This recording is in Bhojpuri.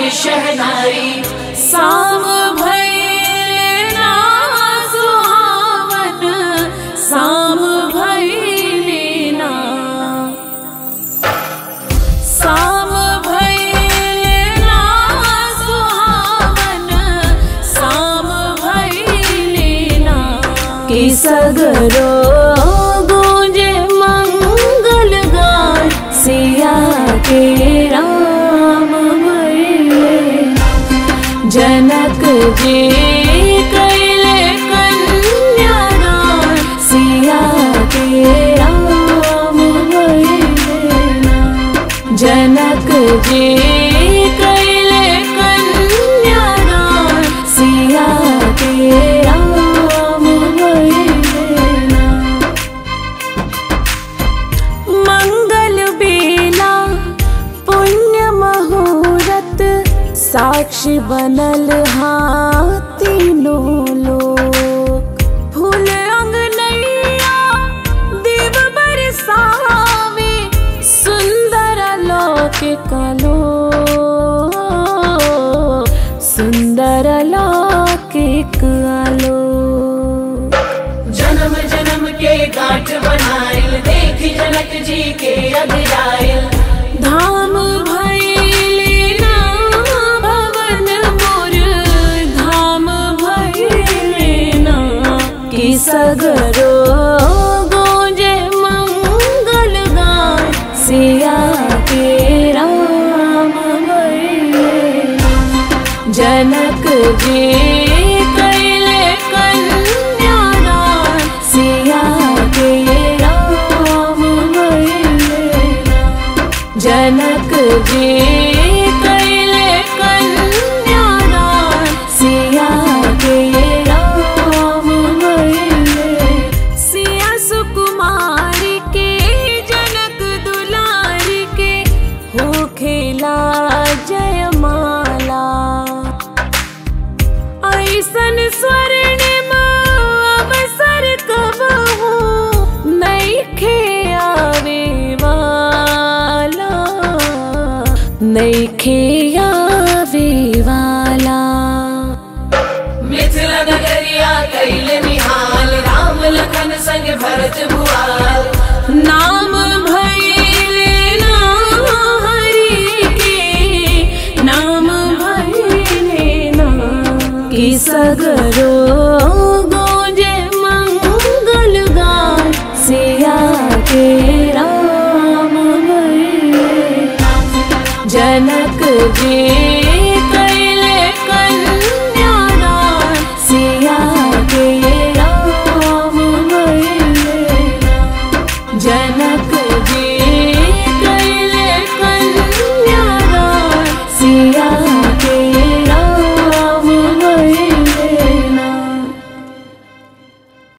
शहनाई साम भैलेना सुहावन साम भैलेना साम भैलेना सुहावन साम भैलेना कि सगरो गूंजे मंगल गान सिया के राम भैले जनक जी कैले कन्यादान सिया के राम भैले जनक जी कैले कन्यादान सिया के राम भैले मंगल बेला पुण्य मुहूर्त साक्षी बनल तीनों लोक फूल अंगनैया दीप बरसावे सुंदर लोक कलो सुंदर लोक आलो जन्म जन्म के गांठ बनाइल देख जनक जी के अगराइल धाम भैले ना भवन मोर धाम भैले ना कि सगरो गोजे मंगल गान सिया के राम भैले जनक जी कैले कन्यादान सिया के राम भैले जनक जी कैले कन्यादान सिया के राम भैले सिया सुकुमारी के जनक दुलारी के हो खेला जयमाला ऐसन स्वर्णिम अवसर कबहू नैखे आवे वाला नैखे आवे वाला मिथिला नगरिया कैल निहाल राम लखन संग भरत भुआल नाम भैले ना हरि के नाम भैले ना कि सगरो गोजे मंगल गान सिया के राम भैले जनक जी